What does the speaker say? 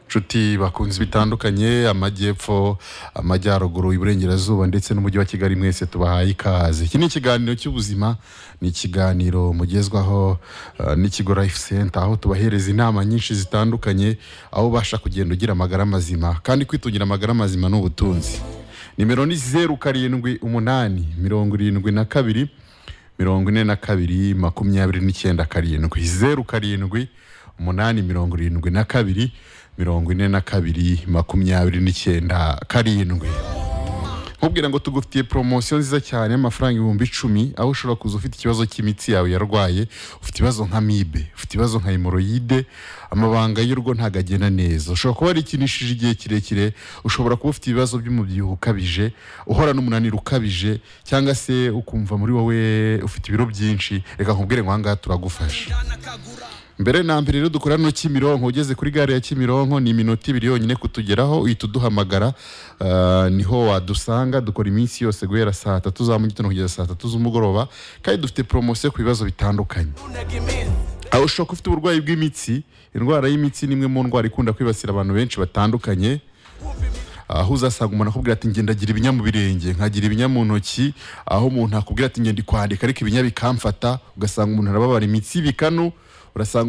nshuti bakunzi bitandukanye amajyepfo amajyaruguru iburengerazuba ndetse n'umujyi wa kigali mwese tubahaye ikaze iki ni ikiganiro cy'ubuzima ni ikiganiro mugezwaho eh, n'ikigo life center aho tubahereza inama nyinshi zitandukanye aho ubasha kugenda ugira amagara mazima kandi kwitungira amagara mazima ni ubutunzi nimero ni zeru karindwi umunani mirongo irindwi na kabiri mirongo ine na kabiri makumyabiri n'icyenda karindwi zeru karindwi umunani mirongo irindwi na kabiri mirongo ine na kabiri makumyabiri n'icyenda karindwi nkubwira ngo tugufitiye poromosiyo nziza cyane y'amafaranga ibihumbi icumi aho ushobora kuza ufite ikibazo cy'imitsi yawe yarwaye ufite ibibazo nka mibe ufite ibibazo nka hemoroyide amabanga y'urugo ntabwo agenda neza ushobora kuba warikinishije igihe kirekire ushobora kuba ufite ibibazo by'umubyibuho ukabije uhora n'umunaniro ukabije cyangwa se ukumva muri wowe ufite ibiro byinshi reka nkubwire ngo aha ngaha turagufasha mbere na mbere rero dukora no Kimironko ugeze kuri gare ya Kimironko ni iminota ibiri yonyine kutugeraho uhita uduhamagara ah, niho wadusanga dukora iminsi yose guhera saa tatu za mu gitondo kugeza saa tatu z'umugoroba kandi dufite poromosiyo ku bibazo bitandukanye aho ushobora kuba ufite uburwayi bw'imitsi indwara y'imitsi ni imwe mu ndwara ikunda kwibasira abantu benshi batandukanye aho uzasanga umuntu akubwira ati ngenda agira ibinya mu birenge nkagira ibinya mu ntoki aho umuntu akubwira ati ngenda kwandika ariko ibinya bikamfata ugasanga umuntu arababara imitsi ibikanu urasanga